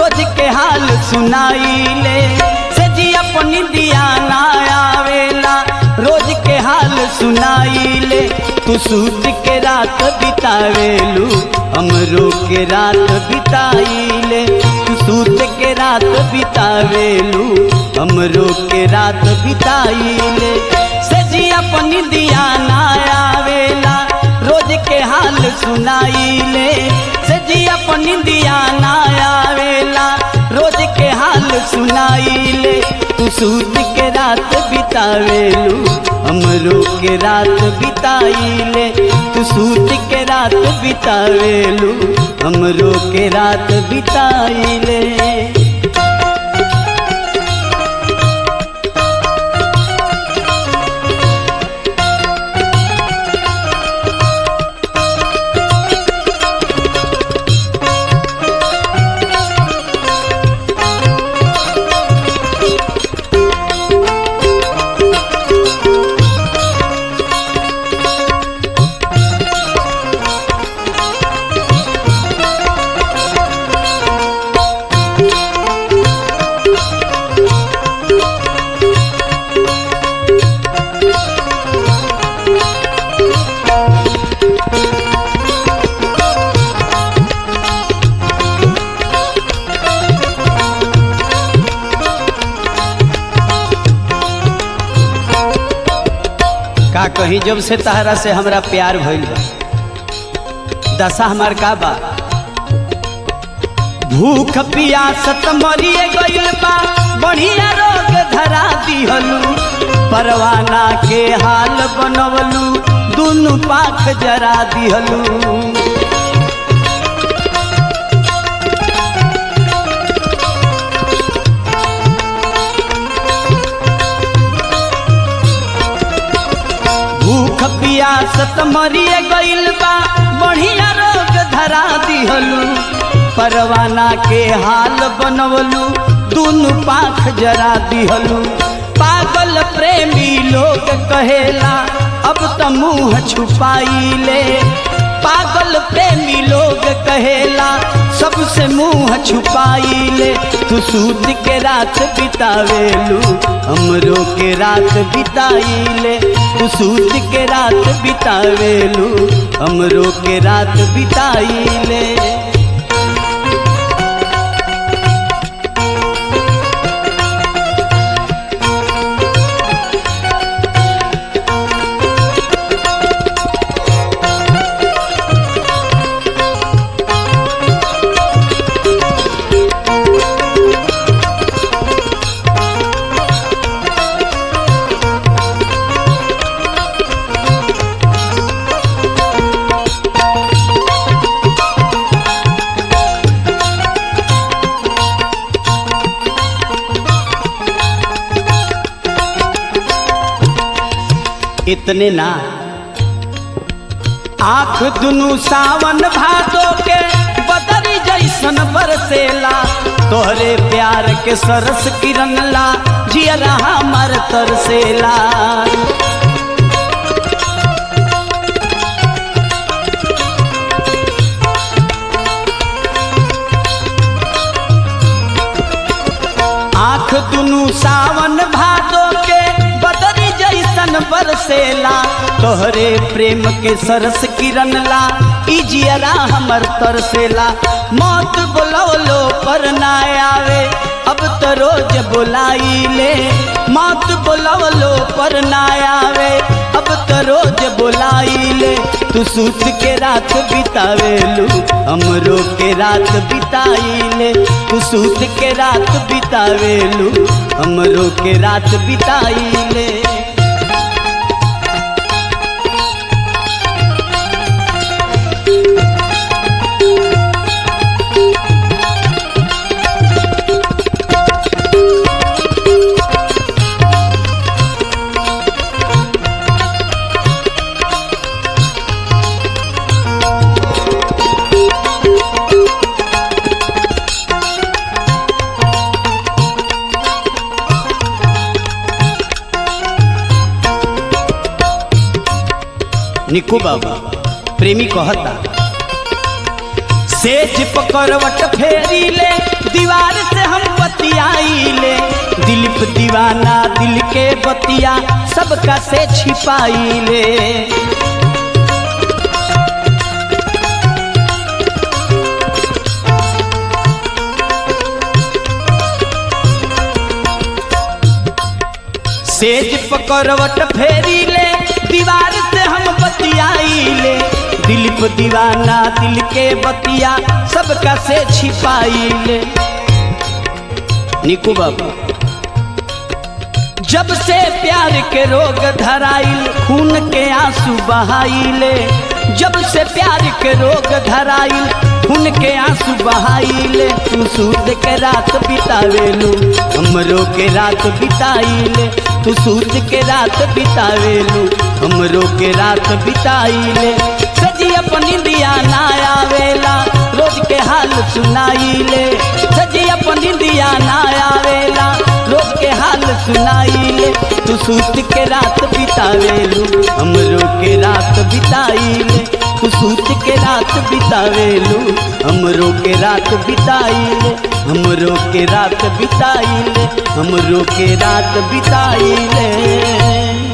रोज के हाल सुनाइले से जी अपनी दिया ना आवेला रोज के हाल सुनाइले तू सूत के रात बितावेलू हमरो के रात बिताइले तू सूत के रात बितावेलू हमरो के रात बिताइले से जी अपनी दिया ना आवेला रोज के हाल सुनाइले से जी अपनी दिया ना आवेला रोज के हाल सुनाइले तू सूत के रात बितावेलू हमरो के रात बिताइले तू सूत के रात बितावेलू हमरो के रात बिताइले का कहीं जब से तहरा से हमरा प्यार भइल बा दशा हमार का बा भूख पियासत मरिए गइल बा बढ़िया रोग धरा दिहलू परवाना के हाल बनवलू दुनु पाख जरा दिहलू भूख पियासत मरिए गइल बा बढ़िया रोग धरा दिहलू परवाना के हाल बनवलू दुनु पाख जरा दिहलू पागल प्रेमी लोग कहेला अब त मुंह छुपाइले पागल प्रेमी लोग कहेला सबसे मुंह छुपाइले तू सूत के रात बितावेलू हमरो के रात बिताइले तू सूत के रात बितावेलू हमरो के रात बिताइले इतने ना आंख दुनु सावन भादो के बदरी जैसन बरसेला तोहरे प्यार के सरस किरण ला जियरा हमर तरसेला आंख दुनु सावन भादो के बदरी जैसन बरसेला तोहरे प्रेम के सरस किरण ला ई जियरा हमर तरसेला मौत बोलवलो पर ना आवे अब तो रोज बुलाइले मौत बोलवलो पर ना आवे अब तो रोज बुलाइले तू सूत के रात बितावेलू हमरो के रात बिताइले तू सूत के रात बितावेलू हमरो के रात बिताइले निकू बाबा प्रेमी कहता सेज पकड़वट फेरी ले दीवार बतिया सबका से छिपाई ले सेज पकड़वट फेरी ले दीवार से हम बतियाई ले दिल पे दीवाना दिल के बतिया सबका से छिपाई ले निकू बाबू जब से प्यार के रोग धराइल खून के आंसू बहाइले जब से प्यार के रोग धराइल खून के आंसू बहाइले तू सूद के रात बितावेलू हमरो के रात बिताइले तू सूद के रात बितावेलू हमरो के रात बिताइले सजी अपनी दिया ना आवेला रोज के हाल सुनाइले सजी अपनी दिया ना आवेला रोज के हाल सुनाइले तू सूत के रात बितावेलू हमरो के रात बिताइले तू सूत के रात बितावेलू हमरो के रात बिताइले हमरो के रात बिताइले हमरो के रात बिताइले